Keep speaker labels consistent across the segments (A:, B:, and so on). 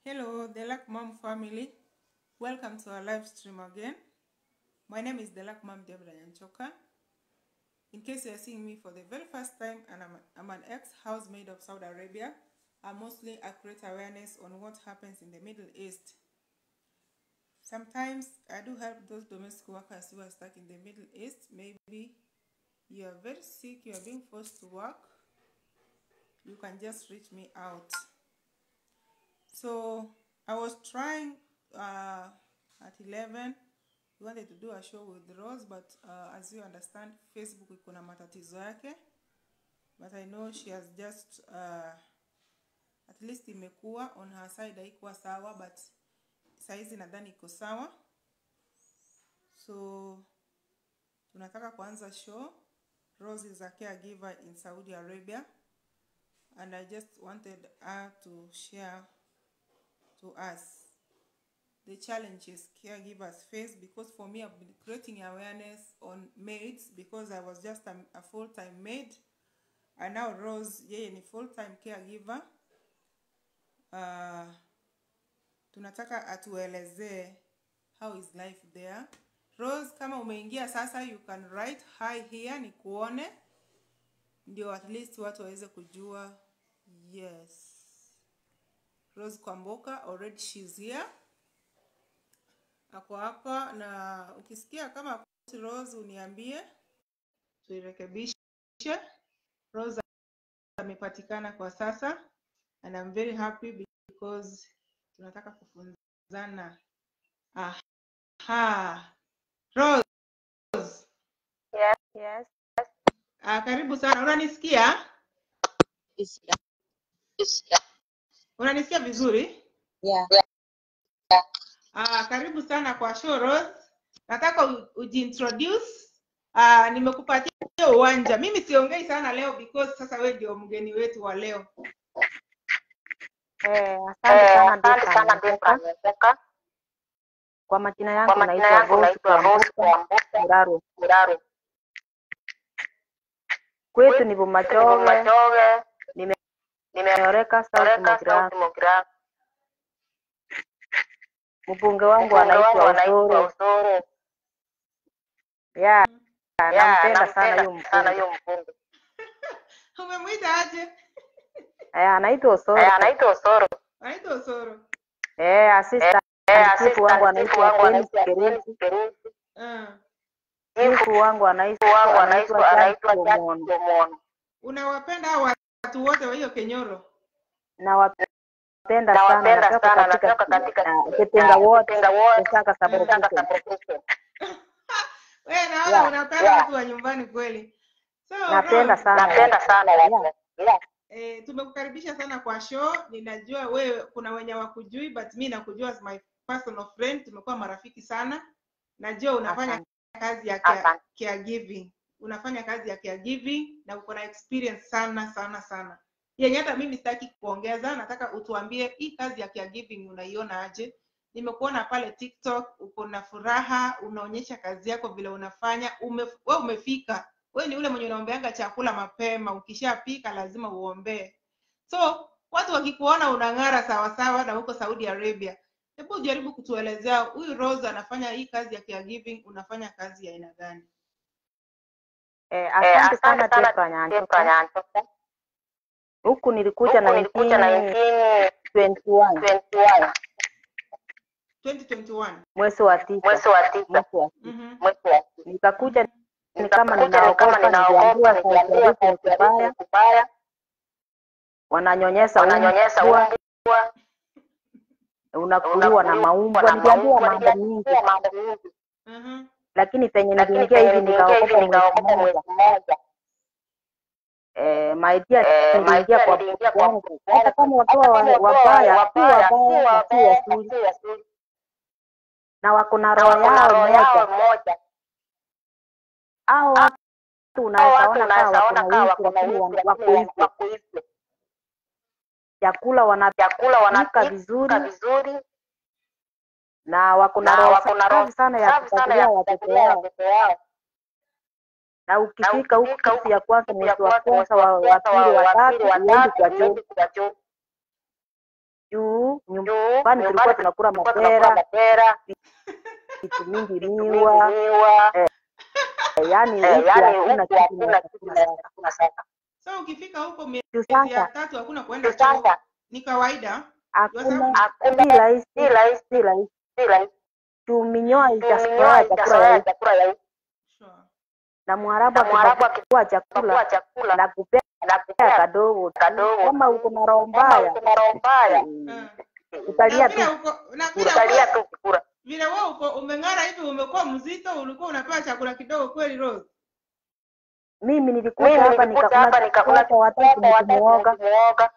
A: Hello, the Luck Mom family. Welcome to our live stream again. My name is the Luck Mom Deborah Nyanchoka. In case you are seeing me for the very first time, and I'm, I'm an ex-housemaid of Saudi Arabia, I mostly I create awareness on what happens in the Middle East. Sometimes I do help those domestic workers who are stuck in the Middle East. Maybe you are very sick, you are being forced to work. You can just reach me out. So I was trying uh, at 11 we wanted to do a show with Rose but uh, as you understand Facebook iko na matatizo yake but I know she has just uh, at least imekuwa on her side haikuwa sawa but saizi nadhani iko sawa so tunataka kuanza show Rose is a caregiver in Saudi Arabia and I just wanted her to share to us the challenges caregivers face because for me I've been creating awareness on maids because I was just a, a full-time maid and now Rose yeye ni full-time caregiver uh, tunataka atuelezee how is life there Rose kama umeingia sasa you can write hi here ni kuone ndio at least watu waweze kujua yes Rose Kwamboka already she's here ako hapa na ukisikia kama Rose uniambie tuirekebishe Rose amepatikana kwa sasa and I'm very happy because tunataka kufunzana aha Rose
B: Yes, yes.
A: ah, karibu sana unanisikia
B: Is
A: unanisikia vizuri
B: yeah.
A: Ah, karibu sana kwa show Rose. Nataka u- ujiintroduce. Ah, nimekupatia uwanja. Mimi siongei sana leo because sasa wewe ndio mgeni wetu wa leo.
B: Eh,
C: Eh,
B: asante sana
C: asante
B: Debra
C: sana Debra
B: Nyamboka.
C: Nyamboka.
B: Kwa majina
C: Kwa
B: yangu
C: majina
B: naitwa
C: yangu
B: Rose
C: naitwa Rose
B: Kwamboka
C: Kwamboka
B: Muraro.
C: Muraro.
B: Kwetu ni
C: Ni
B: Bomachoge,
C: Bomachoge, nimeoreka
B: nimeoreka South
C: South
B: Mogira.
C: Mogira.
B: Mbunge wangu
C: Mbunge wangu
B: anaitwa
C: anaitwa
B: Osoro.
C: Osoro.
B: Yeah,
C: Ya,
B: nampenda sana
C: nampenda
B: huyo
C: sana
B: mbunge.
C: huyo mbunge.
A: Umemwita aje?
B: Eh, anaitwa
C: Eh,
B: Osoro.
C: anaitwa Osoro.
A: Anaitwa Osoro.
B: Eh, assistant
C: Eh,
B: chief wangu
C: assistant chief
B: anaitwa
C: wangu
B: Dennis
C: anaitwa
B: Kerusi.
C: Dennis Kerusi.
A: Ah.
B: Chief
C: Chief
B: wangu anaitwa
C: wangu
B: anaitwa
C: anaitwa
B: Charles
C: anaitwa Charles
B: Omono.
C: Omono.
A: Unawapenda hao watu wote wa hiyo Kenyoro?
B: Nawapenda sana,
C: Nawapenda
B: natoka
C: sana,
B: katika
C: natoka katika
B: uh, Ketenga ward,
C: Ketenga ward,
B: Kesaka
C: Kesaka
B: sublocation.
C: sublocation.
A: Wewe naona
B: Yeah,
A: unapenda
C: yeah.
A: watu wa nyumbani kweli. So
B: napenda
A: Rose,
B: sana
C: Napenda sana
B: yeah.
C: watu. Yeah.
A: eh, tumekukaribisha sana kwa show. Ninajua wewe kuna wenye wakujui but mi nakujua as my personal friend. Tumekuwa marafiki sana. Najua unafanya
B: Asante.
A: kazi ya care,
C: Asante.
A: caregiving unafanya kazi ya caregiving na uko na experience sana sana sana yenye hata mimi sitaki kuongeza nataka utuambie hii kazi ya caregiving unaiona aje nimekuona pale tiktok uko na furaha unaonyesha kazi yako vile unafanya ume, we umefika we ni ule mwenye unaombeanga chakula mapema ukishapika lazima uombee so watu wakikuona unang'ara sawasawa na huko saudi arabia hebu jaribu kutuelezea huyu rose anafanya hii kazi ya caregiving unafanya kazi ya aina gani
B: Eh,
C: Eh,
B: asante sana
C: asante sana
B: Tepra
C: Debra
B: Nyanchoka.
C: Nyanchoka.
B: Huku nilikuja
C: Huku nilikuja
B: 1921
C: 1921
A: 2021
B: mwezi wa tisa,
C: mwezi wa tisa
B: mwezi wa tisa.
A: Mhm.
C: mwezi wa tisa.
B: Nikakuja ni kama
C: Nikakuja ni kama
B: ninaogopa,
C: ninaogopa,
B: niliambiwa
C: nikiambiwa
B: sauti ni
C: sauti
B: kubaya,
C: ni kubaya,
B: wananyonyesha
C: wananyonyesha
B: umbwa,
C: umbwa,
B: unakuliwa na
C: unakuliwa
B: maumbwa.
C: na
B: Niliambiwa
C: maumbwa,
B: mambo mingi,
C: niliambiwa mambo mingi,
A: Mhm.
B: lakini penye
C: lakini
B: niliingia
C: penye
B: hivi
C: niliingia hivi
B: nikaogopa mwezi
C: nikaogopa
B: mmoja.
C: mwezi mmoja.
B: Eh, my dear,
C: Eh, my
B: niliingia
C: dear,
B: kwa
C: niliingia
B: bosi
C: kwa
B: yangu,
C: bosi
B: hata
C: yangu,
B: kama watu
C: hata
B: wa-
C: kama watu wa-
B: wabaya si
C: wabaya si
B: wabaya na si
C: wabaya na
B: wazuri,
C: si wazuri,
B: na wako na
C: na
B: roho
C: wako na
B: yao
C: roho yao
B: moja.
C: moja.
B: Hao watu
C: Hao
B: unaweza
C: watu
B: ona kama
C: unaweza
B: wako
C: ona
B: na
C: kama
B: wivu,
C: wako na
B: lakini
C: wivu,
B: wana-
C: lakini
B: wako
C: wana-
B: hivyo.
C: wako hivyo.
B: Chakula wanapika
C: Chakula wanapika
B: vizuri
C: vizuri
B: na wako na
C: na
B: roho
C: wako na roho
B: safi sana ya
C: safi sana
B: kufuatilia
C: ya
B: watoto
C: kufuatilia
B: wao,
C: watoto wao.
B: na
C: Na
B: ukifika huku
C: ukifika
B: siku
C: huku
B: ya kwanza,
C: siku ya
B: mwezi wa
C: kwanza, mwezi
B: kwanza,
C: wa
B: wa wa
C: kwanza,
B: pili,
C: wa
B: wa
C: wa
B: tatu,
C: pili, wa
B: huendi
C: tatu,
B: kwa choo.
C: huendi kwa choo.
B: juu
C: Juu
B: nyumbani tulikuwa tunakula
C: tulikuwa tunakula
B: mapera
C: mapera,
B: vitu mingi
C: vitu mingi
B: miwa
C: miwa,
B: eh, yaani
C: eh,
B: huku
C: yaani
B: hakuna
C: huku
B: kitu
C: hakuna
B: naweza
C: kitu
B: kula
C: naweza
B: sasa
C: kula sasa.
A: so ukifika huko miezi
B: juu
A: ya
B: sasa
A: tatu hakuna kuenda
C: Juu
A: choo
C: sasa
A: ni kawaida
B: hakuna
C: hakuna
B: si rahisi
C: si rahisi
B: si rahisi
C: si rahisi
B: juu minyoa
C: tuminyoa
B: itazoea chakula
C: itazoea
B: ya
C: chakula ya huku
A: sure.
B: na mwarabu
C: na mwarabu
B: akipakua
C: akipakua
B: chakula
C: chakula
B: na kupea
C: na kupea
B: kadogo tu
C: kadogo
B: kama uko na roho
C: kama
B: mbaya
C: uko na roho mbaya
B: mm,
A: Eh.
B: utalia
A: na
B: tu
A: vile uko na vile
C: utalia
A: uko
C: tu kukura.
A: vile wewe uko umeng'ara hivi umekuwa mzito ulikuwa unapewa chakula kidogo kweli Rose
B: mimi nilikuja
C: Mimi
B: hapa
C: nilikuja hapa
B: nikakula
C: nikakula
B: kwa watatu
C: chakula watatu
B: nikimuoga
C: nikimuoga,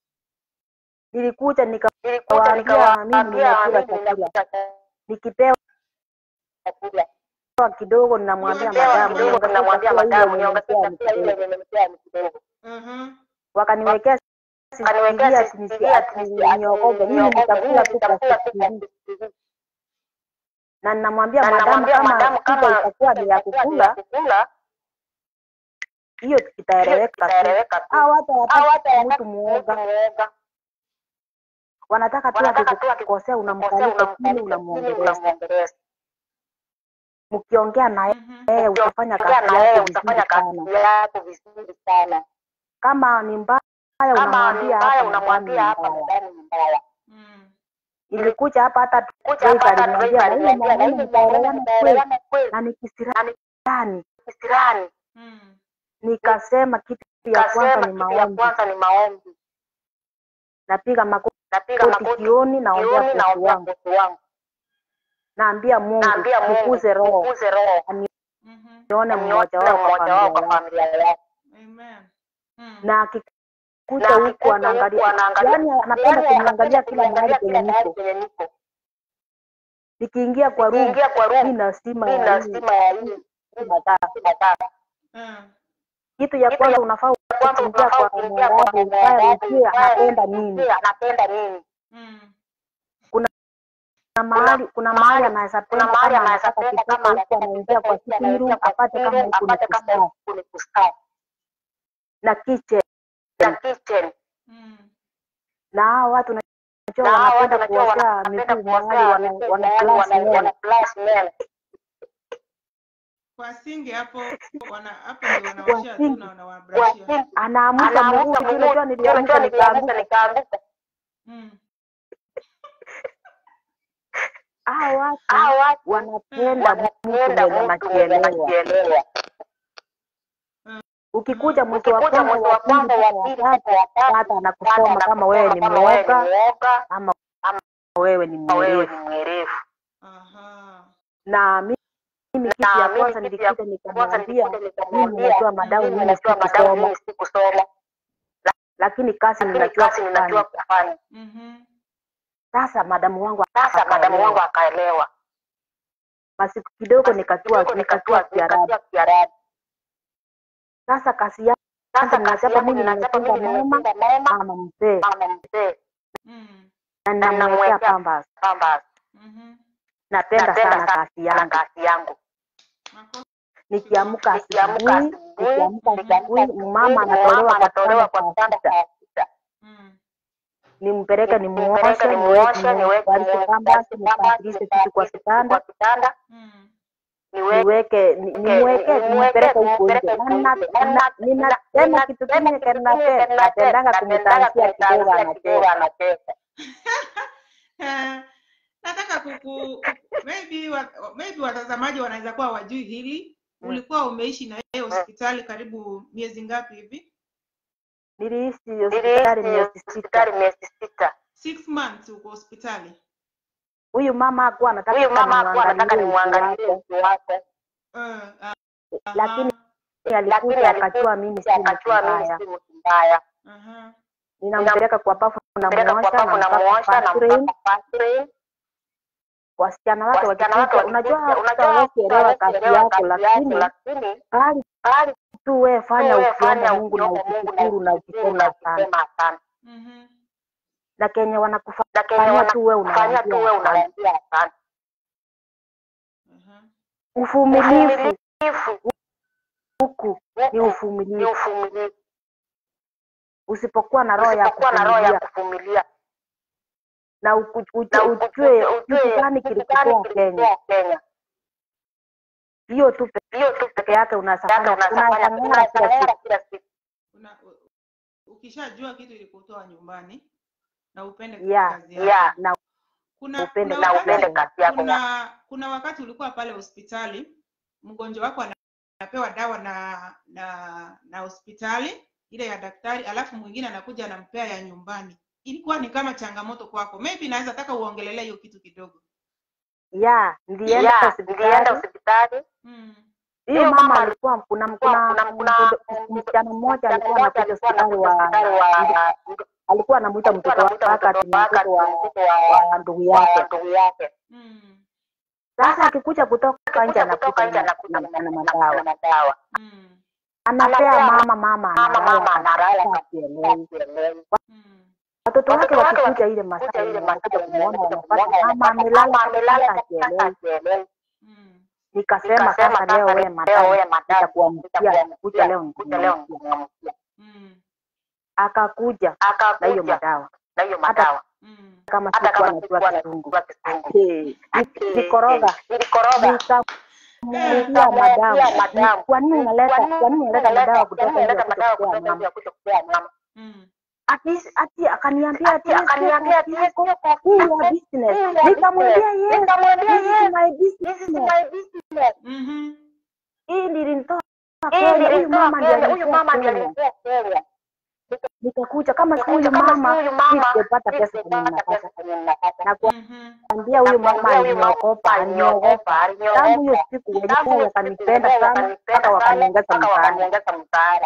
B: nilikuja
C: nilikuja
B: nikawaambia mimi
C: nikawaambia
B: ninakula
C: mimi
B: chakula
C: ninakula
B: nikipewa
C: chakula,
B: kidogo ninamwambia
A: Nikipewa
B: madamu
C: kidogo
B: niongezee
C: tunamwambia
B: chakula ile
C: madamu
B: yenye
C: niongezee
B: nimepea ni
C: chakula ile
B: kidogo
C: yenye nimepea ni kidogo.
A: uh-huh.
B: wakaniwekea
C: Kaniwekea
B: sisikiria
C: sisikiria ati
B: niokoke mimi
C: niokoke, mimi
B: nitakula tu kwa
C: nitakula tu kwa
B: sisikiria
C: sisikiria.
B: na ninamwambia
C: Na
B: madamu
C: namwambia
B: kama
C: madamu
B: shida
C: kama
B: itakuwa ni ya
C: itakuwa ni ya
B: kukula
C: kukula,
B: hiyo
C: hiyo
B: itaeleweka tu
C: itaeleweka tu.
B: au hata
C: Au
B: wataki
C: hata
B: mtu
C: wakati mtu
B: muoga
C: muoga
B: wanataka tu
C: wanataka tu
B: akikukosea
C: akikukosea
B: unamkalika chini
C: unamkalika chini
B: unamwongeleza
C: unamwongeleza.
B: mkiongea na
A: Mhm.
B: yeye utafanya
C: Ukiongea
B: kazi
C: na yeye
B: yako
C: utafanya
B: vizuri
C: kazi
B: sana
C: yako vizuri sana.
B: kama ni mbaya
C: Kama ni
B: unamwambia
C: mbaya
B: hapa nadhani
C: unamwambia
B: ni
C: hapa
B: mbaya
C: nadhani ni mbaya.
A: Mm.
B: nilikuja hapa hata
C: Kuja
B: Joyce
C: hapa hata
B: aliniambia
C: Joyce
B: na hiyo
C: aliniambia na
B: mwanaume
C: hivi mwanaume
B: mtaelewana kweli
C: mtaelewana kweli
B: na ni
C: na ni
B: kisirani
C: kisirani.
A: Mm.
B: nikasema kitu ya kwanza
C: Kasema
B: ni
C: kitu ya
B: maombi
C: kwanza ni maombi.
B: napiga makoti
C: Napiga makoti
B: jioni naombea
C: jioni,
B: kosi
C: naombea
B: wangu
C: kosi wangu,
B: naambia mungu
C: naambia Mungu
B: tukuze roho
C: tukuze roho,
A: Mhm.
B: nione
C: nione
B: mmoja wao kwa
C: mmoja wao kwa
B: familia yako
C: familia yako.
A: Amen. Mm.
B: na akikuja
C: Na
B: huku
C: akikuja
B: anaangalia
C: huku anaangalia,
B: yaani anapenda
C: yaani
B: kuniangalia
C: anapenda
B: kila mahali
C: kuniangalia
B: penye
C: kila mahali
B: niko
C: penye niko.
B: nikiingia kwa room
C: Nikiingia kwa
B: mi
C: room,
B: na stima
C: mi
B: ya
C: na
B: hii
C: stima ya hii
B: mataa
C: mataa.
A: Mm.
B: kitu ya
C: Kitu
B: kwanza
C: ya
B: unafaa
C: kwanza
B: kuingia
C: unafaa
B: kwa
C: kuingia kwa
B: mwarabu ukae
C: mwarabu
B: ujue
C: ukae
B: anapenda nini
C: ujue anapenda nini.
A: Mm.
B: kuna mahali kuna mahali
C: mahali
B: anaweza
C: kuna
B: penda
C: mahali
B: kama
C: anaweza
B: anataka
C: penda
B: kitoto
C: kama
B: huku
C: anataka
B: anaingia
C: kitoto
B: kwa
C: huku
B: sitting
C: anaingia
B: room
C: kwa
B: apate
C: sitting
B: kama
C: room
B: huku ni
C: apate kama
B: kusaa
C: huku ni kusaa
B: na kitchen
C: na kitchen.
A: Mm.
B: na hao watu najua
C: Na hao watu
B: wanapenda
C: najua
B: kuosea
C: wanapenda
B: miguu mahali
C: kuosea
B: wana,
C: miguu
B: wana
C: mahali
B: flash
C: wana
B: nywele
C: wana flash nywele.
A: Kwa singe hapo wana hapo ndio wanaoshea tu
B: singe.
A: na
C: Kwa
A: wanawabrashia.
C: simu
B: anaamuka
C: anaamuka
B: mguu
C: mguu,
B: unajua
C: unajua
B: niliamuka
C: niliamuka
B: nikaanguka
C: nikaanguka.
A: Mm.
B: hao watu
C: Hao watu
B: wanapenda mtu
C: wanapenda
B: mwenye
C: mtu mwenye
B: anajielewa
C: anajielewa.
B: ukikuja mwezi wa
C: Ukikuja
B: kwanza
C: mwezi
B: wa
C: wa
B: pili
C: kwanza
B: mpaka
C: wa
B: wa
C: pili
B: tatu
C: mpaka wa tatu,
B: hata anakusoma
C: hata
B: kama wewe ni
C: kama wewe ni
B: mwoga
C: mwoga
B: ama wewe ni
C: ama wewe
B: mwerevu
C: ni mwerevu.
A: Aha.
B: na mimi mimi kitu
C: Na
B: ya
C: mimi
B: kwanza
C: kitu ya
B: nilikuja
C: kwanza
B: nikamwambia
C: nilikuja
B: mimi
C: nikamwambia
B: ninajua madamu
C: mimi
B: mimi
C: najua madamu
B: sikusoma
C: mimi sikusoma,
B: lakini kazi
C: lakini
B: ninajua
C: kazi ninajua
B: kufanya
C: kufanya.
A: Mhm.
B: sasa madamu wangu
C: Sasa madamu wangu
B: akaelewa
C: akaelewa.
B: masiku kidogo
C: Basi
B: nikatua
C: kidogo
B: nikatua
C: nikatua
B: kiarabu
C: nikatua Kiarabu.
B: sasa kazi yangu
C: Sasa kazi
B: ninachapa
C: yangu
B: mimi
C: ninachapa
B: nimefunga
C: mimi
B: mama
C: nimefunga mama
B: mama mzee
C: mama mzee
A: Mm.
B: na
C: na
B: ninamwekea
C: ninamwekea
B: pambas
C: pamba.
A: Mhm.
B: napenda
C: Napenda
B: sana
C: sana
B: kazi yangu
C: kazi yangu.
A: Makofi.
B: nikiamka
C: Nikiamka
B: asubuhi
C: asubuhi,
B: nikiamka
C: nikiamka
B: asubuhi mama
C: asubuhi,
B: anatolewa
C: mama
B: kwa
C: anatolewa
B: kitanda
C: kwa
B: saa
C: kitanda
B: sita
C: saa sita.
A: Mm.
B: nimpeleke
C: Nimpeleke
B: nimuoshe
C: nimuoshe, niweke
B: nivalike pambas
C: niweke pamba,
B: nipatilishe kitu kwa kitanda
C: kwa kitanda,
A: Mm.
C: niweke
B: niweke ni- nimweke nimpeleke huko nje
C: nimpeleke
B: Na
C: huko
B: nina-
C: nje.
B: na-
C: Na-
B: ninasema
C: na-
B: kitu
C: ninasema
B: kingine
C: kitu kingine
B: kenapenda
C: kenapenda,
B: napendanga
C: napendanga
B: kumtanzia kidogo
C: kumtanzia kidogo
B: anacheka
C: anacheka.
A: Eh, nataka kuku maybe wa, maybe watazamaji wanaweza kuwa wajui hili
B: Mm.
A: ulikuwa umeishi na yeye hospitali karibu miezi ngapi hivi
B: niliishi
C: Niliishi
B: hospitali miezi sita
C: hospitali miezi sita.
A: six months uko hospitali
B: huyu mama hakuwa anataka
C: Huyu mama hakuwa anataka
B: nimwangalie uso
C: nimwangalie
B: wake
C: uso wake,
A: Eh, ah,
B: lakini
A: aha,
B: alikuja
C: lakini
B: akajua mimi si mtu
C: akajua mimi
B: mbaya
C: si mtu mbaya.
A: aha.
B: ninampeleka kwa bafu
C: Peleka kwa
B: namuosha
C: babu
B: nampaka
C: namuosha
B: Vaseline.
C: nampaka Vaseline.
B: wasichana wake
C: Wasichana wake
B: wakikuja unajua
C: wakikuja,
B: hata
C: unajua
B: hawezi elewa kazi
C: hawaelewa
B: yako
C: kazi yako,
B: lakini
C: lakini
B: bali
C: bali
B: tu wewe fanya
C: wewe
B: ukiomba
C: fanya
B: Mungu na
C: ukiomba Mungu na
B: ukishukuru na
C: ukishukuru na
B: ukisema asante
C: ukisema asante.
A: Mhm.
B: na kenye wanakufanyia
C: Na kenye
B: tu wewe
C: wanakufanyia tu wewe
B: unawaambia asante
C: unawaambia asante.
A: Aha.
B: uvumilivu
C: Uvumilivu
B: huku ni
C: huku ni
B: uvumilivu
C: uvumilivu.
B: usipokuwa na roho ya
C: Usipokuwa na roho ya
B: kuvumilia
C: kuvumilia,
B: na uku-
C: na
B: ujue ujue kitu gani kilikutoa Kenya.
C: Kenya.
B: Hiyo tu
C: Hiyo tu
B: peke yake unaweza
C: yake
B: fanya,
C: unafanya
B: unaweza ng'ara kila siku.
C: unafanya kila siku.
A: Una, u- ukishajua kitu ilikutoa nyumbani na upende
B: Yeah,
A: kazi yako.
C: yeah.
B: Na
A: Kuna,
B: upende
A: kuna
C: na
A: wakati,
C: upende kazi yako.
A: kuna, kuna wakati ulikuwa pale hospitali mgonjwa wako ana- anapewa dawa na na na hospitali ile ya daktari alafu mwingine anakuja anampea ya nyumbani ilikuwa ni kama changamoto kwako maybe naweza taka uongelelea hiyo kitu kidogo
B: yeah, nilienda
C: Yeah, nilienda
B: hospitali.
C: hospitali.
A: mm.
B: Hiyo
C: Hiyo
B: mama
C: mama
B: alikuwa kuna
C: Kuna
B: kuna
C: kuna
B: mtoto- msichana mmoja alikuwa anakuja hospitali wa
C: wa
B: alikuwa anamuita mtoto
C: anamuita
B: wake ati
C: mtoto
B: ni
C: wake
B: mtoto wa
C: mtoto wa
B: wa ndugu
C: wa
B: yake.
C: ndugu yake.
A: Mm.
B: Sasa akikuja kutoka nje
C: Kuja kutoka nje
B: anakuja
C: anakuja
B: na- na
C: na
B: madawa,
C: madawa.
A: Mm.
B: anapea
C: Anapea
B: mama, mama
C: Mama mama
B: analala
C: analala
B: kabisa,
C: kabisa
B: hajielewi.
C: hajielewi.
A: Mm.
B: Watoto wake
C: Watoto wake
B: wakikuja ile
C: Kuja
B: masaa
C: ile
B: yenye
C: masaa
B: wanakuja
C: yenye
B: kumuona
C: wanakuja
B: wanapata
C: kumuona
B: mama amelala
C: mama amelala
B: kabisa,
C: kabisa
B: hajielewi.
C: hajielewi.
A: Mm.
B: Nikasema
C: Nikasema
B: sasa leo
C: sasa
B: wewe
C: leo
B: madam,
C: wewe madam
B: nitakuamkia kuja
C: nitakuamkia
B: leo
C: kuja leo
B: nitamwamkia.
C: nitamwamkia.
A: Mm.
B: Akakuja na hiyo
C: Akakuja
B: madawa
C: na hiyo
B: hata
C: madawa.
A: Mm.
B: kama
C: Hata
B: sikuwa
C: kama
B: najua
C: sikuwa
B: kizungu.
C: najua kizungu.
B: Hey, nikoroga
C: Nilikoroga.
B: nikamwambia
C: Nikamwambia
B: madamu,
C: madamu,
B: "Ni- kwa nini unaleta kwa nini unaleta madawa kutoka nje ya
C: unaleta
B: kuja
C: madawa
B: kupea
C: kutoka nje
B: mama?
C: ya kuja kupea mama?
A: Mm.
B: Ati ati akaniambia ati
C: Ati
B: "Yes,
C: akaniambia ati
B: yes,
C: yes,
B: yes,
C: yes,
B: hii
C: yes,
B: ya
C: yes,
B: business.
C: hii ya
B: Nikamwambia
C: business.
B: yes,
C: Nikamwambia
B: this is
C: yes,
B: my
C: this is
B: business.
C: my business.
A: Mhm.
B: Hii nilinitoa
C: Hii
B: Kenya, huyu
C: nilimtoa
B: mama ndiye
C: Kenya, huyu
B: alinitoa
C: mama ndiye
B: Kenya.
C: alinitoa Kenya.
B: Nikakuja kama si
C: Nikakuja
B: huyu
C: kama si
B: mama,
C: huyu
B: si
C: mama,
B: singepata
C: si
B: pesa kwenye
C: singepata
B: napata.
C: pesa kwenye ninapata.
B: Na
A: Mhm.
B: kuambia huyu mama
C: Nakwambia huyu mama
B: aliniogopa, aliniogopa.
C: aliniogopa,
B: Tangu hiyo
C: aliniogopa.
B: siku
C: Tangu
B: wenyewe
C: hiyo
B: wakanipenda
C: siku
B: sana
C: wakanipenda
B: mpaka
C: sana
B: wakaniongeza
C: mpaka
B: mtaani.
C: wakaniongeza mtaala.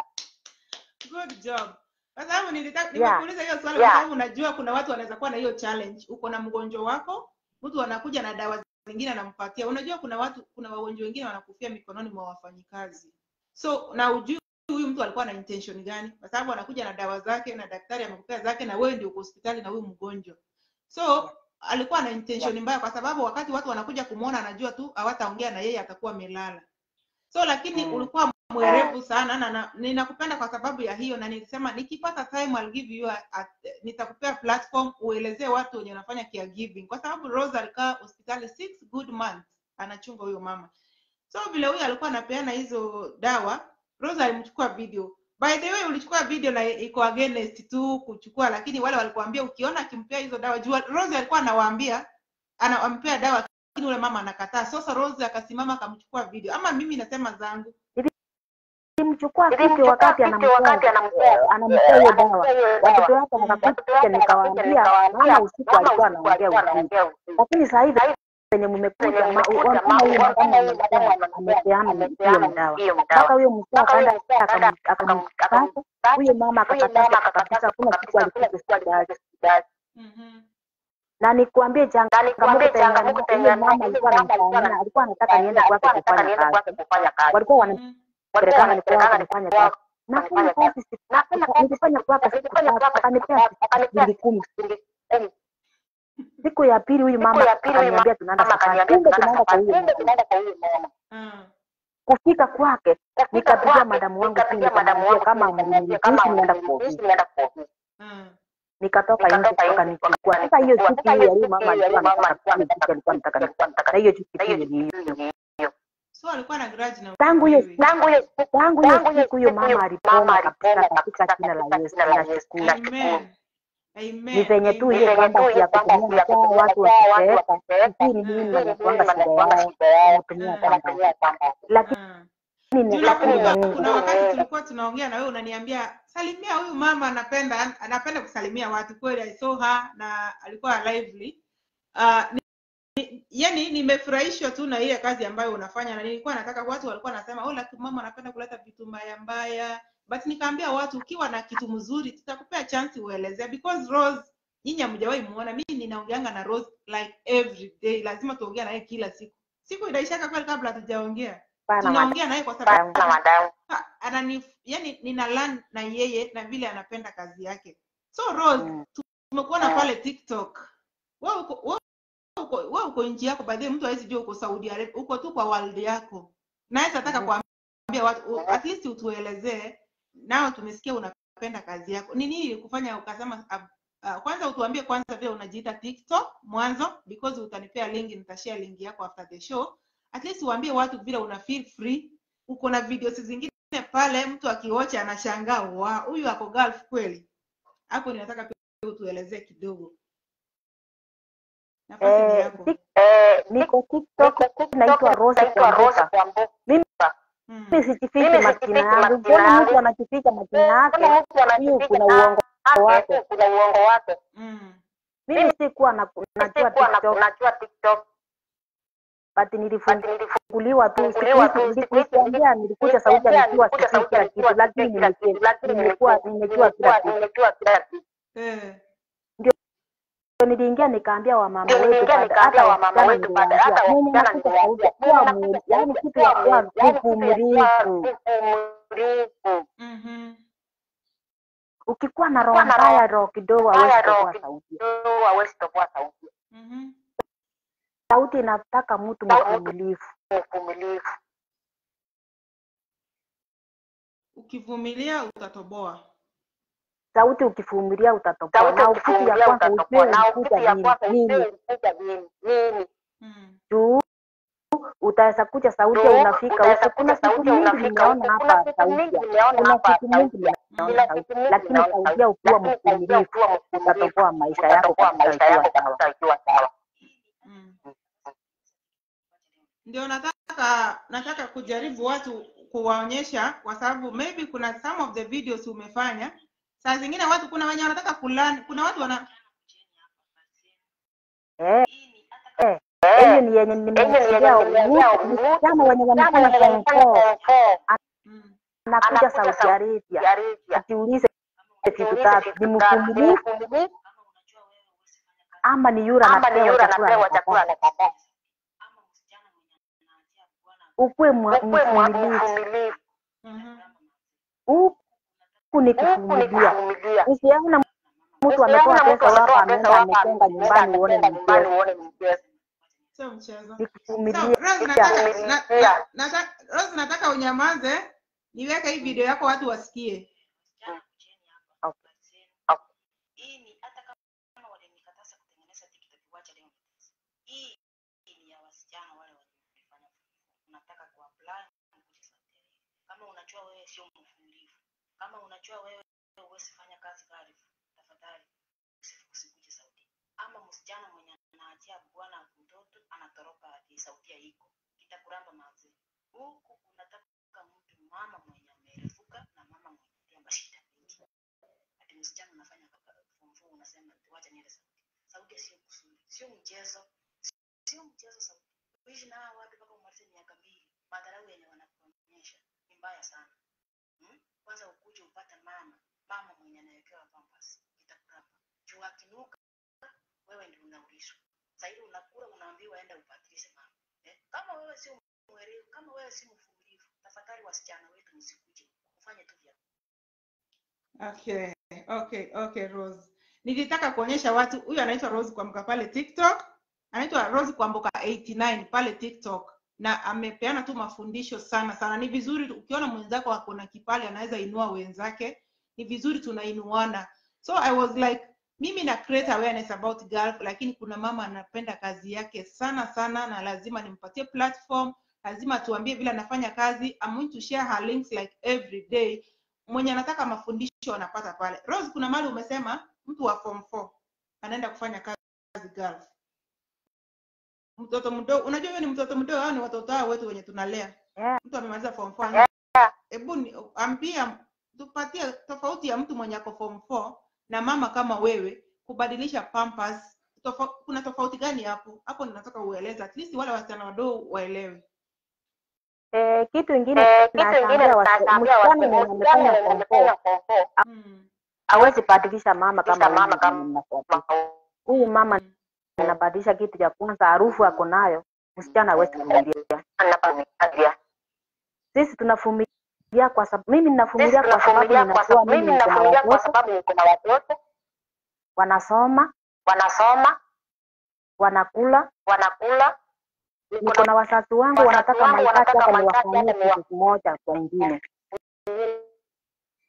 A: Good job. Kwa sababu nilitaka
B: Yeah.
A: nimekuuliza hiyo swali
C: Yeah.
A: kwa sababu unajua kuna watu wanaweza kuwa na hiyo challenge. Uko na mgonjwa wako, mtu anakuja na dawa zingine anampatia. Unajua kuna watu kuna wagonjwa wengine wanakufia mikononi mwa wafanyikazi. So na ujui huyu mtu alikuwa na intention gani? Kwa sababu anakuja na dawa zake na daktari amekupea zake na wewe ndio uko hospitali na huyu mgonjwa. So alikuwa na intention mbaya kwa sababu wakati watu wanakuja kumuona anajua tu hawataongea na yeye atakuwa amelala. So lakini
B: Mm.
A: ulikuwa mwerevu sana na, na ninakupenda kwa sababu ya hiyo na nilisema nikipata time I'll give you a, a, nitakupea platform uelezee watu wenye wanafanya caregiving kwa sababu Rose alikaa hospitali six good months anachunga huyo mama so vile huyo alikuwa anapeana hizo dawa Rose alimchukua video by the way ulichukua video na iko against tu kuchukua lakini wale walikuambia ukiona akimpea hizo dawa jua Rose alikuwa anawaambia anawampea dawa lakini ule mama anakataa sasa Rose akasimama akamchukua video ama mimi nasema zangu
B: Nilimchukua kiti
C: Nilimchukua
B: wakati
C: kiti wakati
B: anampea
C: anampea
B: anampea hiyo dawa.
C: anampea hiyo
B: Watoto
C: dawa.
B: wake
C: Watoto
B: wakakuja,
C: wake
B: nikawaambia
C: nikawaambia
B: mama usiku
C: mama
B: alikuwa
C: usiku
B: anaongea
C: alikuwa
B: usiku,
C: anaongea usiku.
B: lakini saa hivi penye
C: Penye
B: mmekuja ma-
C: mmekuja,
B: unaona
C: ma-
B: huyu
C: unaona
B: madamu
C: huyu madamu
B: amepea-
C: amepea-
B: amepeana hiyo
C: amepeana
B: dawa
C: hiyo
B: mpaka
C: dawa.
B: huyo mzee
C: Mpaka huyo
B: akaenda
C: mzee akaenda
B: akam- akamkata
C: akamkata.
B: huyo mama
C: Huyo
B: akakatazwa
C: mama
B: kabisa,
C: akakatazwa
B: hakuna siku
C: kabisa, hakuna
B: alikuja
C: siku alikuja
B: hospitali.
C: hospitali.
A: Mhm.
B: Na nikuambie
C: Na
B: changamoto
C: nikwambie
B: penye
C: changamoto
B: huyo
C: penye
B: mama
C: huyo
B: alikuwa
C: mama alikuwa
B: ananifanyia, alikuwa anataka niende
C: ananifanyia,
B: kwake
C: alikuwa anataka
B: kufanya
C: niende
B: kazi.
C: kwake kufanya kazi.
B: Walikuwa
A: Mhm.
B: wanapelekana ni kwao
C: Wanapelekana ni
B: kufanya
C: kwao
B: kazi. Nafanya
C: wanafanya
B: kazi siku
C: Nafanya kazi
B: nilifanya kwake siku
C: nilifanya
B: tatu,
C: kwake siku
B: akanipea
C: tatu, akanipea
B: shilingi kumi.
C: shilingi kumi.
B: Siku ya pili huyu
C: Siku
B: mama
C: ya pili huyu
B: akaniambia tunaenda
C: mama
B: safari,
C: akaniambia
B: kumbe
C: tunaenda
B: tunaenda kwa
C: safari,
B: huyo
C: kumbe
B: mama.
C: tunaenda kwa huyo mama.
A: Ah.
B: Kufika kwake
C: Kufika
B: nikapigia
C: kwake,
B: madamu wangu simu
C: nikapigia madamu
B: nikamwambia
C: wangu
B: kama
C: simu, nikamwambia
B: mniruhusu
C: kama
B: nienda kwa
C: mniruhusu
B: ofisi.
C: nienda kwa ofisi.
A: Ah.
B: Nikatoka nje
C: Nikatoka nje
B: wakanichukua. Sasa hiyo
C: wakanichukua.
B: chuki
C: Sasa
B: hiyo
C: hiyo
B: ya huyu
C: chuki
B: mama
C: hiyo ya
B: alikuwa
C: huyu mama
B: anataka
C: alikuwa
B: hiyo chuki alikuwa
C: anataka
B: anataka
C: alikuwa anataka
B: na hiyo chuki
C: na hiyo
B: hiyo ni
C: chuki hiyo.
A: So alikuwa na grudge na
B: tangu hiyo
A: wewe.
B: siku
C: Tangu hiyo siku
B: tangu hiyo
C: tangu hiyo
B: siku huyo
C: siku
B: mama
C: hiyo
B: alipona
C: mama
B: kabisa
C: alipona
B: katika
C: kabisa
B: jina la
C: katika
B: Yesu
C: jina la Yesu.
B: nashukuru.
C: Nashukuru.
A: Amen. Amen.
B: Ni venye tu
A: Amen.
B: hiyo
C: Ni venye
B: kwamba
C: tu
B: ya
C: hiyo kwamba
B: kutumia
C: ya
B: masaa
C: kutumia
B: watu
C: masaa watu
B: wakiteka,
C: wakiteka,
B: sijui ni
A: Mm.
B: nini
C: sijui ni
B: wanakuanga
C: nini
B: shida
C: wanakuanga
B: yao,
C: shida yao,
B: wanatumia
A: Mm.
B: kwamba
C: wanatumia kwamba
B: lakini
A: Ah.
B: ni
A: Juu
B: lakini
A: nakumbuka
B: ni
A: kuna
B: Mungu.
A: wakati tulikuwa tunaongea na wewe unaniambia salimia huyu mama anapenda anapenda kusalimia watu kweli I saw her na alikuwa lively. Uh, ni, ni, yani nimefurahishwa tu na ile kazi ambayo unafanya na nilikuwa nataka watu walikuwa nasema oh lakini mama anapenda kuleta vitu mbaya mbaya but nikaambia watu ukiwa na kitu mzuri tutakupea chance uelezea because Rose nyinyi hamjawahi muona mimi ninaongeanga na Rose like every day lazima tuongea naye kila siku siku inaishaka kweli kabla hatujaongea
B: Pana madam.
A: tunaongea naye kwa sababu
C: na madam
A: Ha, anani yani nina learn na yeye na vile anapenda kazi yake so Rose
B: Mm.
A: tumekuona pale TikTok wewe uko wewe uko wewe uko nchi yako by the way mtu hawezi jua uko Saudi Arabia uko tu kwa world yako naweza nataka
B: Mhm.
A: kuambia watu u- at least utuelezee nao tumesikia unapenda kazi yako ni nini ilikufanya ukasema uh, uh, kwanza utuambie kwanza vile unajiita tiktok mwanzo because utanipea link nitashare link yako after the show at least uambie watu vile una feel free uko na videos zingine pale mtu akiwocha anashangaa wa huyu ako gulf kweli hapo ninataka pia utuelezee kidogo nafasi ni
B: Eh,
A: yako
B: tik-
C: Eh,
B: niko TikTok naitwa Rose
C: naitwa Rose
B: Kwamboka.
C: Kwamboka.
B: Mimi
A: mm.
B: mimi sijifichi
C: Mimi
B: majina
C: sijifichi
B: yangu.
C: majina
B: Mbona
C: yangu.
B: mtu anajificha majina yake?
C: Kama mtu
B: Hiyo
C: anajificha
B: kuna
C: na-
B: uongo
C: yake,
B: wake.
C: kuna uongo wake.
A: Mm.
B: Mimi sikuwa na najua
C: Sikuwa na-
B: TikTok
C: najua TikTok,
B: but
C: but
B: nilifunguliwa tu siku
C: nilifunguliwa tu
B: hizi
C: siku hizi
B: nilikuambia nilikuja sauti
C: nilikuambia
B: nikiwa
C: nilikuja
B: sijui
C: sauti
B: kila
C: nikiwa
B: kitu lakini
C: sijui kila
B: nimejua
C: kitu, lakini
B: nimekuwa nimejua kila
C: nimekuwa
B: kitu
C: nimejua kila kitu.
A: Eh.
B: Ndio niliingia nikaambia wamama
C: Ndio
B: wetu
C: niliingia
B: baada-
C: nikaambia
B: hata
C: wamama
B: wasichana
C: wetu baada- hata
B: niliwaambia mwenye
C: wasichana
B: nakuja sauti
C: niliwaambia,
B: kuwa
C: mwenye
B: mu-
C: nakuja
B: yaani
C: sauti
B: kitu ya
C: kuwa
B: kuwa
C: mu- yaani kitu ya kuwa
B: mvumilivu
C: mvumilivu.
A: Mhm.
B: ukikuwa na roho
C: Kuwa na
B: mbaya
C: roho
B: roho kidogo
C: mbaya,
B: hawezi
C: roho
B: kutoa
C: kidogo
B: sauti
C: hawezi kutoa sauti.
A: Mhm.
B: sauti inataka mtu
C: Sauti.
B: mvumilivu
C: Mvumilivu.
A: ukivumilia utatoboa
B: sauti ukivumilia utatoboa
C: Sauti
B: na ukitu ya
C: ukivumilia
B: kwanza
C: utatoboa.
B: ujue
C: Na
B: ulikuja
C: ukitu ya
B: nini
C: kwanza ujue
B: nini
C: ulikuja nini. Nini.
A: mm.
B: juu utaweza kuja sauti
C: Ndio,
B: unafika
C: utaweza
B: huko kuna
C: kuja
B: siku
C: sauti
B: mingi
C: unafika
B: nimeona
C: huko. Kuna
B: hapa
C: siku mingi
B: sauti
C: nimeona
B: kuna
C: hapa
B: siku mingi
C: sauti.
B: nimeona
C: Kuna
B: sauti
C: siku mingi
B: lakini
C: nimeona
B: sauti
C: sauti.
B: ukiwa
C: Lakini sauti
B: mvumilivu
C: ukiwa mvumilivu
B: utatoboa maisha yako
C: utatoboa
B: kabisa
C: maisha
B: ikiwa
C: yako
B: sawa
C: kabisa ikiwa sawa.
A: Mm. ndio nataka nataka kujaribu watu kuwaonyesha kwa sababu maybe kuna some of the videos umefanya saa zingine watu kuna wenye wanataka kulani kuna watu wana
B: eh eh
C: Eh,
B: hiyo ni yenye
C: yenye
B: nimesikia
C: nimeongea
B: msichana wenye wanafanya form four
A: mm.
B: anakuja
C: anakuja
B: Saudi
C: Saudi
B: Arabia
C: Arabia.
B: ukiulize vitu
C: Ukiulize
B: tatu
C: vitu
B: ni
C: tatu, ni
B: mvumilivu
C: mvumilivu
B: ama ni yule
C: ama ni
B: anapewa
C: yule
B: chakula
C: anapewa chakula
B: anakataa
C: anakataa.
B: ukuwe mwa-
C: Ukuwe mwa-
B: mvumilivu
C: mvumilivu.
A: Mhm.
B: huku ni
C: Huku ni
B: kuvumilia
C: kuvumilia.
B: usione mtu
C: Usione
B: ametoa
C: mtu
B: pesa wako
C: ametoa pesa
B: ameenda
C: wako
B: ametenga
C: ameenda
B: nyumbani uone
C: ametenga
B: ni
C: nyumbani
B: mchezo
C: uone ni mchezo.
A: sio mchezo
B: ni
A: so
B: kuvumilia
A: Rose nataka na,
C: Kuvumilia.
A: na, nataka Rose nataka unyamaze niweke hii video yako watu wasikie
B: Okay.
D: hii ni hata kama walinikataza kutengeneza TikTok wacha leo nitese. Hii ni ya wasichana wale waliofanya unataka kuapply kuja Saudi Arabia. Kama unajua wewe sio mvumilivu, kama unajua wewe huwezi fanya kazi Gulf, tafadhali usi- usikuje Saudi. Ama msichana mwenye anaachia bwana mtoto anatoroka ati Saudi iko kitakuramba mazi. Huku unataka mtu mama mwenye amerefuka na mama mwenye pia mashida mingi ati msichana unafanya kaka- form four unasema wacha niende Saudi. Saudi sio kusudi, sio mchezo, sio mchezo Saudi. Kuishi na hawa watu mpaka umalize miaka mbili, madharau yenye wanakuonyesha ni mbaya sana. Hmm? Kwanza ukuje upate mama, mama mwenye anawekewa pampers, itakuramba. Juu akinuka wewe ndio unaulizwa. Sasa hivi unakula unaambiwa enda upatilishe mama. Eh? Kama wewe sio mwerevu, kama wewe si mvumilivu, tafadhali wasichana wetu msikuje. Ufanye tu vya
A: okay okay okay Rose nilitaka kuonyesha watu huyu anaitwa Rose Kwamboka pale TikTok anaitwa Rose Kwamboka 89 pale TikTok na amepeana tu mafundisho sana sana ni vizuri ukiona mwenzako ako na kipali anaweza inua wenzake ni vizuri tunainuana so i was like mimi na create awareness about Gulf lakini kuna mama anapenda kazi yake sana sana na lazima nimpatie platform lazima tuambie vile anafanya kazi I'm going to share her links like every day mwenye anataka mafundisho anapata pale Rose kuna mali umesema mtu wa form 4 anaenda kufanya kazi Gulf mtoto mdogo unajua huyo ni mtoto mdogo hao ni watoto hao wetu wenye tunalea
B: Yeah.
A: mtu amemaliza form 4
C: Yeah.
A: hebu ni- ambia tupatie tofauti ya mtu mwenye ako form 4 na mama kama wewe kubadilisha pampers tofa, kuna tofauti gani hapo hapo ninataka ueleze at least wale wasichana wadogo waelewe
B: eh, kitu ingine
C: Eh, kitu ingine
B: naambia wasi-
C: nitaambia
B: msichana
C: wasi-
B: mwenye
C: msichana
B: amefanya
C: mwenye
B: form four
C: amefanya form four
A: mm.
B: hawezi badilisha mama kama
C: Badilisha
B: huyu
C: mama kama-
B: mwenye mnafuatia. huyu mama
A: Mm.
B: anabadilisha kitu cha kwanza harufu ako nayo msichana hawezi kuvumilia
C: anavumilia.
B: sisi tunavumilia kwa sababu mimi
C: Sisi
B: ninavumilia kwa sababu
C: tunavumilia kwa
B: ninajua
C: sababu
B: mimi
C: mimi
B: niko na
C: ninavumilia kwa
B: watoto
C: sababu niko na watoto
B: wanasoma
C: wanasoma
B: wanakula
C: wanakula
B: niko na wazazi wangu
C: Wazazi
B: wanataka
C: wangu
B: mahitaji
C: wanataka
B: hata
C: mahitaji
B: niwafanyie
C: hata niwa-
B: kitu kimoja kwa ingine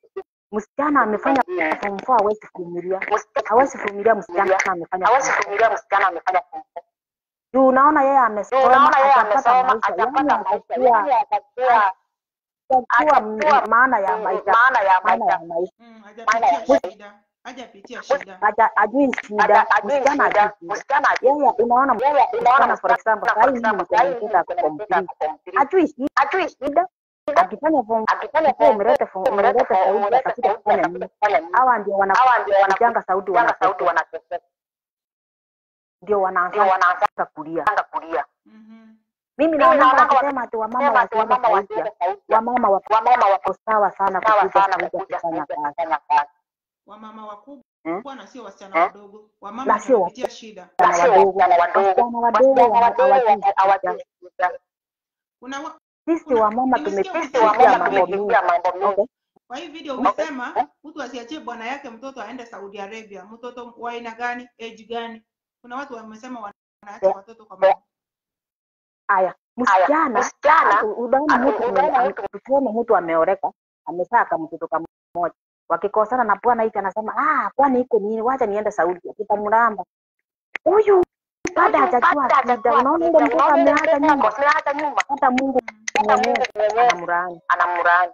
B: msichana amefanya
C: Mm.
B: form four hawezi vumilia
C: Msichana-
B: hawezi vumilia msichana amefanya
C: hawezi
B: form four.
C: kuvumilia msichana amefanya form four.
B: juu unaona yeye
C: Juu
B: amesoma
C: unaona yeye
B: atapata
C: amesoma
B: maisha yani
C: atapata maisha
B: atakuwa
C: yani atakuwa
B: atakuwa
C: atakuwa
B: m- maana ya
C: mm,
B: maisha
C: maana ya
B: maana
C: maisha
B: ya maisha
A: Mm,
C: maana ya
A: hajapitia
C: maisha
A: shida. Hajapitia shida.
B: Haja- ajui shida
C: Hata ajui
B: msichana
C: shida
B: ajui shida
C: msichana ajui
B: yeye unaona
C: yeye unaona
B: msichana for example
C: msichana
B: sahii
C: for
B: mimi
C: example
B: niko
C: sahii
B: na
C: mimi
B: mtoto
C: niko na
B: form
C: mtoto
B: three
C: ako form three
B: ajui shida
C: ajui shida
B: akifanya form
C: akifanya
B: ukiwa
C: form
B: umeleta form
C: umeleta
B: umeleta
C: form
B: sauti
C: umeleta
B: atakuja
C: sauti
B: kufanya
C: atakuja
B: nini
C: kufanya nini
B: hawa ndio
C: hawa ndio
B: wanakujanga sauti
C: wanakujanga sauti
B: wanateseka
C: wanateseka
B: ndio
C: ndio
B: wanaanza
C: wanaanza
B: kulia
C: kulia
A: Mhm.
B: mimi
C: mimi
B: naonanga
C: naonanga
B: wakisema ati wamama
C: wakisema ati
B: wasiweke
C: wamama
B: sauti
C: wasiweke sauti
B: wamama wako
C: wamama wako
B: sawa sana
C: sawa
B: kukuja
C: sana
B: kuja
C: kukuja
B: kufanya
C: kuja
B: kazi
C: kufanya kazi
A: Wamama
B: Eh?
A: wakubwa na sio wasichana
C: Eh?
A: wadogo. Wamama
B: na sio
A: wanapitia shida.
C: na
B: wasichana
C: sio
B: wadogo
C: wasichana wadogo
B: wasichana wadogo
C: wasichana
B: wana-
C: wadogo
B: hawajui shida
C: hawajui shida
A: Kuna wa,
B: sisi
A: kuna
B: wamama
A: nimesikia
C: sisi
B: tumepitia
C: wamama
B: mambo mingi
C: tumepitia mambo mengi
B: okay
A: kwa hii video
C: okay
A: umesema mtu asiachie bwana yake mtoto aende Saudi Arabia. Mtoto wa aina gani? Age gani? Kuna watu wamesema wanaacha watoto kwa mama.
B: haya
C: haya
B: msichana
C: msichana
B: u- unaona
C: ah,
B: mtu
C: unaona
B: ame-
C: mtu
B: tuseme mtu ameoreka amezaa kamtoto kamoja wakikosana na bwana hiki anasema ah kwani iko nini wacha niende Saudi akitamramba huyu bado
C: huyu
B: hajajua
C: bado
B: shida
C: hajajua
B: unaona
C: shida
B: ile mtoto
C: unaona ile
B: ameacha
C: mtoto
B: nyumba
C: ako ameacha nyumba
B: hata Mungu
A: Mm.
C: hata
B: mwenyewe
C: Mungu mwenyewe
B: anamlaani
C: anamrani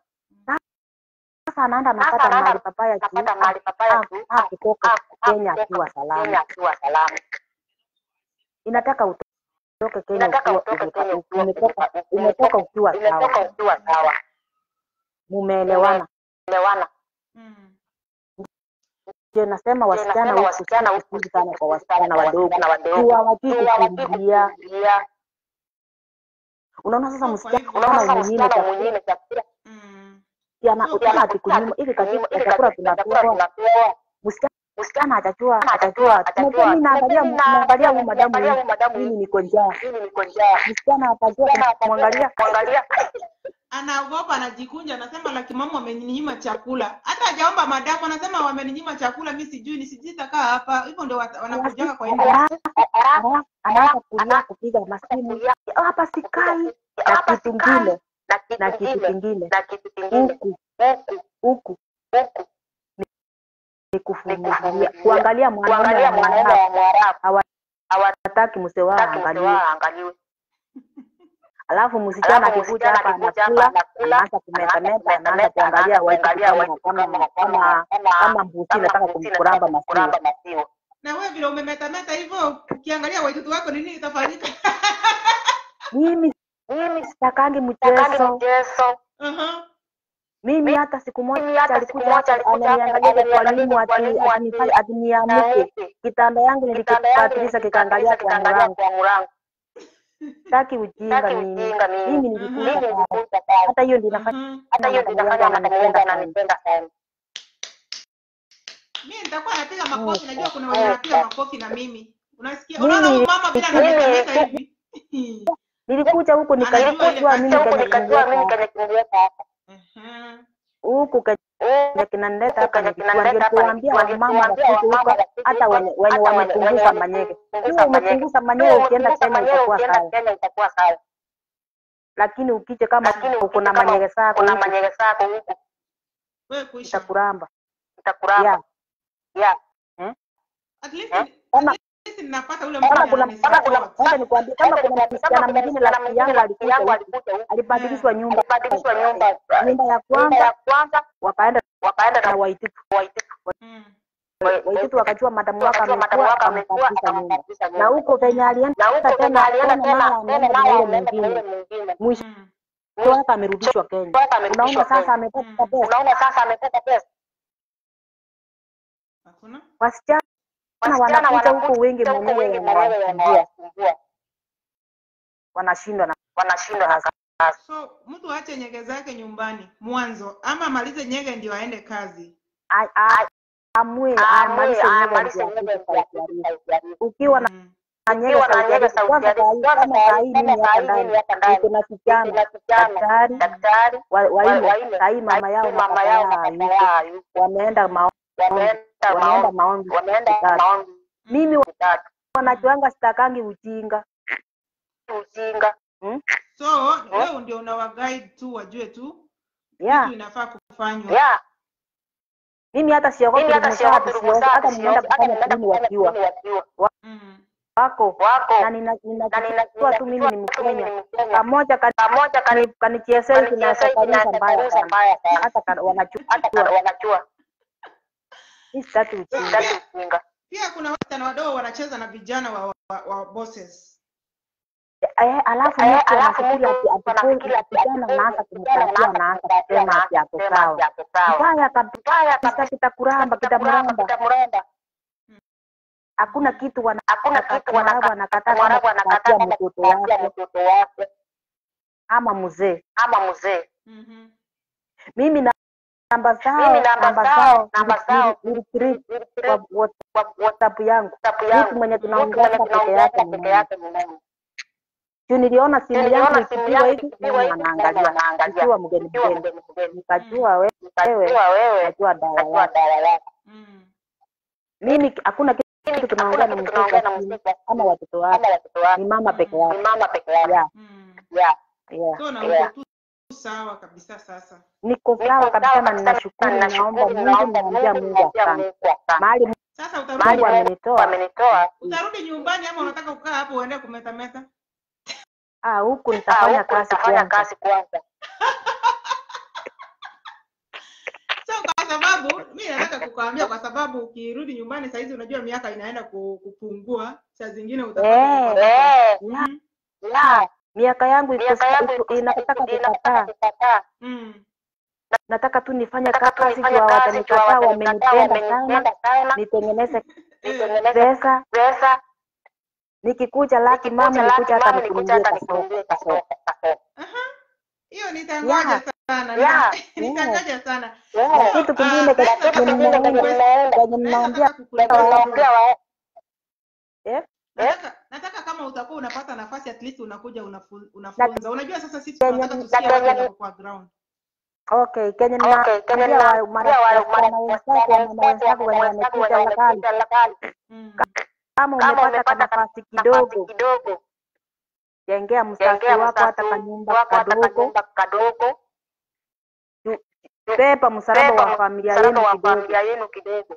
B: sasa anaenda
C: sasa
B: anapata
C: anaenda
B: mahali papaya juu
C: anapata mahali papaya
B: ah,
C: juu
B: ah, kutoka
C: ah,
B: Kenya
C: kutoka
B: akiwa salama
C: Kenya akiwa salama
B: inataka utoke Kenya
C: inataka
B: ukiwa
C: utoke
B: ukiwa-
C: Kenya ukiwa
B: umetoka umetoka ukiwa
C: umetoka
B: sawa
C: ukiwa sawa
B: mumeelewana
C: umeelewana
A: Mm.
B: ndio nasema wasichana
C: nasema
B: huku
C: wasichana
B: si
C: huku
B: vizuri sana kwa
C: sana
B: wasichana
C: kwa
B: wadogo
C: wasichana wadogo
B: juu hawajui
C: juu hawajui
B: kukimbia
C: kukimbia
B: unaona sasa
A: So kwa
B: msichana
A: hivyo
C: unaona sasa
B: mwingine
C: msichana
B: chakula
C: mwingine chakula
A: mm.
B: ana
A: So
B: ukiona
A: kwa
B: ati kunyuma hivi katika
C: kunyuma ili
B: chakula
C: katika chakula
B: tunapewa
C: tunapewa
B: msichana
C: msichana
B: atachua
C: atachua
B: atachua tunajua mimi naangalia
C: mimi
B: naangalia huyu madamu
C: naangalia huyu madamu
B: mimi
C: hivi
B: niko njaa
C: mimi niko njaa
B: msichana atachua
C: msichana atachua
B: kumwangalia
C: kuangalia
A: anaogopa anajikunja anasema laki mama wameninyima chakula hata hajaomba madamu anasema wameninyima chakula mi sijui ni sijui takaa hapa hivyo ndio wat- wanakujanga kwa hivyo
B: Alafu anaanza kulia kupiga masimu hapa sikai na
C: hapa
B: kitu
C: sikai
B: ngine
C: na kitu
B: na kitu
C: kingine
B: kingine
C: na kitu kingine
B: huku
C: huku
B: huku
C: huku
B: ni kuvumilia
C: kuvumilia.
B: kuangalia mwanaume
C: kuangalia
B: wa
C: mwanaume
B: Mwarabu
C: wa Mwarabu
B: hataki mse wao
C: hataki mse
B: aangalie
C: wao aangaliwe
B: alafu msichana
C: Alafu
B: akikuja
C: msichana
B: hapa
C: akikuja hapa
B: anakula
C: anakula,
B: anaanza kumetameta
C: anaanza
B: anaanza kuangalia
C: kuangalia
B: waitu kama kama kama kama mbuzi nataka kumkuramba masiwa
C: kuramba maziwa
A: na wewe vile umemetameta hivyo ukiangalia waitoto wako ni nini itafanyika
B: mimi
C: mimi
B: sitakangi
C: sitakagi
B: mchezo
C: mchezo
A: Aha.
B: mimi hata siku
C: mimi
B: moja
C: hata siku
B: alikuja
C: moja
B: hapa
C: alikuja hapa
B: ananiangalia kwa
C: ananiangalia
B: mwalimu
C: kwa
B: ati
C: mwalimu
B: ati nifanye ati niamuke
C: Niamuke.
B: kitanda yangu
C: kitanda yangu
B: nilikipatilisha kikaangalia
C: nilikipatilisha
B: kwa
C: kikaangalia
B: mlango
C: kwa mlango
B: sitaki ujinga
C: Sitaki
B: mimi
C: ujinga mimi.
B: mimi
A: Mhm.
B: nilikuja
C: mimi
B: pale
C: nilikuja pale
B: hata hiyo ndio inafanya
A: Mhm.
C: hata hiyo ndio
B: madamu
C: inafanya
B: yangu
C: madamu yangu
B: ananipenda sana
C: ananipenda sana
A: mi nitakuwa napiga makofi
B: Mm.
A: najua kuna wenye wanapiga makofi na mimi unasikia
B: Mimi
A: unaona huyu mama vile
B: nilikuja-
A: anametameta hivi
B: nilikuja huku
A: Anajua ile
B: nikajua
A: kazi
B: mimi
A: huku
C: huku
B: kenye
C: nikajua mimi
B: kuniweka
C: kenye kuniweka hapa
A: Aha.
B: huku kenye
C: huku
B: kinanileta
C: huku
B: hapa
C: kenye
B: nilikuwa
C: kinanileta
B: ndio
C: hapa
B: tuwaambia
C: nilikuwa ndio
B: wamama
C: tuwaambia
B: wakuje
C: wamama
B: huko
C: wakuje
B: hata
C: huko,
B: wenye wenye
C: hata wenye- wenye
B: wamepunguza manyege
C: wamepunguza
B: hiyo
C: manyege.
B: umepunguza manyege
C: Wewe
B: ukienda
C: umepunguza
B: Kenya
C: manyege
B: utakuwa
C: ukienda
B: sawa
C: Kenya itakuwa sawa
B: lakini ukije kama
C: lakini
B: uko
C: ukija
B: na
C: kama
B: manyege zako
C: kuna
B: huku
C: manyege zako huku
A: wewe kuisha
B: itakuramba
C: itakuramba
B: yeah.
C: yeah
A: at least
C: Eh?
B: kama
A: at least ninapata ule
B: kama
A: mmoja
B: kuna kama kuna
A: ananisupport
B: wacha nikwambie kama kuna
C: kama
B: msichana
C: kuna
B: mwingine
C: msichana
B: rafiki yangu
C: mwingine
B: alikuja
C: yangu
B: huku
C: alikuja huku
B: alibadilishwa nyumba
C: alibadilishwa nyumba
B: nyumba ya
C: nyumba
B: kwanza
C: ya kwanza
B: wakaenda
C: wakaenda
B: na
C: na
B: waititu
C: Waititu
A: Mm.
B: waititu wakajua madamu wake
C: wakajua madamu
B: amekuwa
C: wake amekuwa
B: akambadilisha nyumba
C: akambadilisha
B: na
C: nyumba
B: huko venye
C: na
B: alienda
C: huko penye
B: tena
C: alienda
B: tena mara
C: tena tena
B: ameenda na
C: mara
B: yule
C: ameenda na yule
B: mwingine
C: mwingine
B: mwisho
A: Mm.
B: wake amerudishwa Kenya
C: wake
B: unaona
C: amerudishwa
B: sasa
C: Kenya
B: amepata
A: Mm.
B: pesa
C: unaona sasa amepata pesa
A: hakuna
B: wasichana
C: wasichana
B: wanakuja huko
C: wanakuja
B: wengi
C: huko
B: mwenyewe
C: wengi mwenyewe
B: wanawasumbua
C: wanawasumbua
B: wanashindwa na
C: wanashindwa na kazi
A: so mtu aache nyege zake nyumbani mwanzo ama amalize nyege ndio aende kazi
B: A- a- amue
C: amwe
B: amalize nyega
C: amalize
B: ndio
C: nyumba
B: afike
C: ya
B: Saudi
C: kitu
B: Arabia.
C: Saudi Arabia
B: ukiwa na
A: Mm.
B: na nyega
C: ukiwa na
B: Saudi
C: nyega
B: Arabia
C: Saudi
B: kwanza
C: Arabia
B: saa hii
C: kwanza
B: kama
C: saa
B: saa
C: hii
B: hii
C: kama
B: mimi
C: saa
B: hapa
C: hii
B: ndani
C: mimi hapa ndani
B: niko na
C: niko
B: kijana
C: na kijana
B: daktari
C: daktari
B: wa-
C: wa-
B: wanne
C: wanne
B: saa hii mama yao na
C: mama
B: baba
C: yao na
B: yao
C: baba
B: hayuko
C: yao hayuko
B: wameenda maombi
C: wameenda
B: wameenda
C: maombi
B: maombi
C: wameenda
B: kitatu
C: maombi
B: mimi
A: Mm.
C: kitatu
B: wanachoanga sitakangi ujinga
C: ujinga
B: hmm?
A: so wewe ndio unawa guide tu wajue tu
B: yeah
A: kitu inafaa kufanywa
C: yeah
B: mimi hata siogopi
C: Mimi hata
B: rumu
C: siogopi
B: safi,
C: rumu
B: siogopi hata
C: safi,
B: nimeenda
C: siogopi hata
B: kufanya
C: nimeenda
B: dini
C: kufanya
B: wakiwa
C: dini wakiwa
A: Mm.
B: wako
C: wako
B: na nina-
C: na nina-
B: ninajua tu mimi ni
C: ninajua tu mimi
B: Mkenya.
C: ni Mkenya.
B: Kamoja kani-
C: Pamoja kani
B: kani- kanichezea hivi na
C: kanichezea hivi na
B: sakaruza mbaya
C: sakaruza
B: sana,
C: mbaya sana.
B: hata kana-
C: hata
B: wanachukua
C: kana wanajua
B: hii sitaki ujinga.
C: sitaki ujinga.
A: Pia kuna wasichana wadogo wanacheza na vijana wa, wa, wa bosses.
B: Eh, alafu
C: Eh,
B: mtu
C: alafu
B: anafikiri
C: mtu
B: ati ati
C: anafikiri ati
B: kijana
C: ati
B: anaanza
C: kijana
B: kumkatia
C: anaanza
B: anaanza
C: kumkatia
B: kusema ati
C: anaanza
B: ako
C: kusema
B: sawa.
C: ati ako sawa.
B: Mbaya kabisa
C: Mbaya kabisa
B: kitakuramba
C: kitamramba
B: kitamramba.
C: kitamramba.
B: Hakuna kitu wana
C: Hakuna kitu
B: Mwarabu
C: wanaka-
B: anakataa kama
C: Mwarabu
B: kupatia
C: anakataa kama
B: mtoto
C: kupatia
B: wake
C: mtoto wake
B: ama mzee.
C: ama mzee.
A: Mhm.
B: Mimi na namba zao
C: Mimi namba
B: namba
C: zao
B: zao
C: namba
B: nili-
C: zao
B: nili- nili-
C: nili-
B: kwa WhatsApp WhatsApp yangu.
C: WhatsApp
B: Mtu
C: yangu.
B: mwenye
C: Mtu mwenye
B: tunaongea peke
C: tunaongea
B: yake ni
C: peke
B: mimi.
C: yake ni nani?
B: Juu niliona simu yangu
C: Niliona simu
B: ikipigwa
C: yangu
B: hivi
C: ikipigwa
B: mama
C: hivi mama
B: anaangalia
C: anaangalia.
B: ikiwa mgeni
C: Ikiwa
B: mgeni.
C: mgeni mgeni.
B: Nikajua wewe
C: Nikajua wewe
B: najua dawa
C: najua
B: yako.
C: dawa yako.
A: Mm.
B: Mimi hakuna kitu
C: Mimi
B: tunaongea
C: hakuna
B: na
C: kitu
B: mtoto
C: tunaongea na
B: wa simu
C: mtoto
B: ama watoto wake
C: ama watoto wake.
B: ni mama peke
C: Ni
B: yake.
C: mama peke yake.
B: Yeah,
A: Mm.
C: Yeah.
B: yeah.
A: So na
C: Yeah.
A: uko tu sawa kabisa sasa.
B: Niko
C: Niko
B: sawa kabisa
C: sawa
B: na
C: kabisa na
B: ninashukuru, naomba
C: ninashukuru,
B: Mungu,
C: naomba
B: naambia
C: Mungu,
B: Mungu
C: naambia
B: asante.
C: Mungu asante.
B: Mahali
A: Sasa utarudi
B: Mungu
C: Mahali
B: amenitoa
C: amenitoa
A: utarudi nyumbani ama unataka kukaa hapo uende kumetameta?
B: ah, huku
C: Ah,
B: nitafanya
C: huku
B: kazi
C: nitafanya
B: kwanza.
C: kazi kwanza.
A: So kwa sababu mi nataka kukwambia, kwa sababu ukirudi nyumbani saa hizi, unajua miaka inaenda ku- kupungua, saa zingine utapata
B: Eh,
A: kupata-
C: Eh,
B: yeah,
A: Mm,
C: la,
B: miaka yangu iko
C: miaka yangu
B: iko-
C: iko-
B: inataka
C: iko- inataka
B: kukataa.
C: kukataa.
A: mm,
B: Nataka tu nifanye
C: Nataka tu
B: kazi
C: nifanye
B: juu
C: kazi juu
B: watanikataa,
C: watanikataa,
B: wamenipenda sana,
C: wamenipenda sana.
B: nitengeneze
A: eh,
C: Nitengeneze
B: pesa.
C: pesa.
B: Nikikuja laki mama,
C: Nikikuja laki
B: nikuja hata
C: mama, nikuja
B: nikununulie
C: hata
B: kasoko
C: nikununulie
B: kasoko.
C: kasoko, kasoko.
A: aha, hiyo nitangoja
B: Yeah,
A: sana,
C: yeah,
A: nitangoja sana.
B: na
C: Yeah.
B: kitu
A: Ah,
B: kingine
A: naweza
B: kenye
C: Na kitu
A: taka
C: kingine
B: nimeona
C: kenye
A: kukurequest-
C: nimeenda
B: kenye
A: naweza
B: ninaambia
A: taka kukurequest
C: nawaambia
A: kidogo.
C: wa
B: eh,
A: Nataka, nataka kama utakuwa unapata nafasi at least unakuja unafu,
B: na
A: unafunza. Unajua sasa sisi
B: kenye
A: tunataka
B: ni-
A: tusikie
C: na
A: watu
C: kenye
A: wako kwa ground.
B: okay, kenye
C: Okay, kenye
B: ninaambia wa
C: ninaambia
B: mara
C: wa
B: wasichana wenzako,
C: wasichana
B: wamama
C: wenzako,
B: wenzako wenye
C: wamama wenzako wenye
B: wamekuja lakali,
C: wamekuja lakali,
A: Mm,
B: kama
C: kama
B: umepata
C: umepata
B: kanafasi
C: nafasi
B: kidogo,
C: kidogo,
B: jengea msasi
C: jengea
B: wako hata
C: msasi
B: kanyumba
C: wako hata
B: kadogo,
C: kanyumba kadogo,
B: tu- pepa msalaba
C: beba
B: wa familia
C: msalaba
B: yenu
C: wa
B: kidogo,
C: familia yenu kidogo,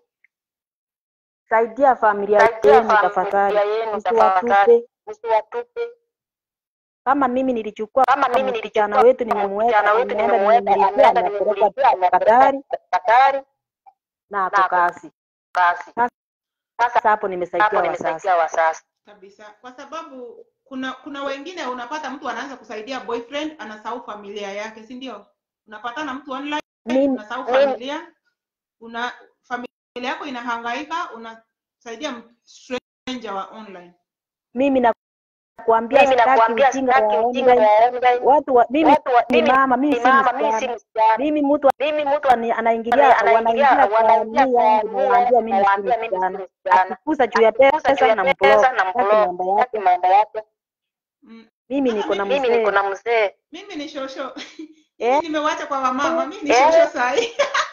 B: saidia familia
C: saidia
B: yenu
C: familia
B: tafadhali,
C: yenu tafadhali,
B: msiwatupe.
C: msiwatupe.
B: Kama mimi nilichukua
C: Kama mimi
B: msichana
C: nilichukua
B: wetu nimemweka,
C: msichana wetu
B: ameenda
C: nimemweka,
B: nimemlipia,
C: ameenda
B: amepelekwa
C: nimemlipia, amepelekwa
B: Katari
C: Katari
B: na ako
C: na ako
B: kazi.
C: kazi.
B: Sasa
C: Sasa
B: hapo nimesaidia
C: hapo
B: wasasi.
C: nimesaidia wasasi.
A: kabisa, kwa sababu kuna kuna wengine unapata mtu anaanza kusaidia boyfriend, anasahau familia yake, si ndio? Unapatana mtu online,
B: Mimi
A: unasahau
C: mimi-
A: familia, una familia yako inahangaika, unasaidia m- stranger wa online.
B: mimi nakuambia
C: Mimi
B: sitaki
C: nakuambia
B: ujinga
C: sitaki
B: wa
C: ujinga
B: online.
C: wa online.
B: Watu wa, mimi
C: Watu wa,
B: ni
C: mimi
B: mama, mimi
C: ni
B: si
C: mama, mimi si
B: msichana.
C: msichana.
B: Mimi mtu
C: Mimi mtu
B: ani- anaingilia
C: anaingilia
B: wanaingia kwa
C: wanaingia
B: nia
C: kwa
B: yangu,
C: nia
B: nawaambia
C: yangu,
B: mimi si
C: nawaambia mimi si
B: msichana.
C: msichana.
B: Akikusa juu ya
C: Akikusa juu
B: pesa
C: ya
B: na mblock,
C: pesa na
B: sitaki
C: mblock,
B: mambo yake.
C: sitaki mambo yake.
A: Mm.
B: Mimi
A: Sasa
B: niko na
A: mimi,
C: Mimi niko
B: mzee
C: na mzee.
A: mimi ni shosho
B: eh,
A: mimi nimewacha kwa wamama, mimi ni
C: Eh.
A: shosho sahi.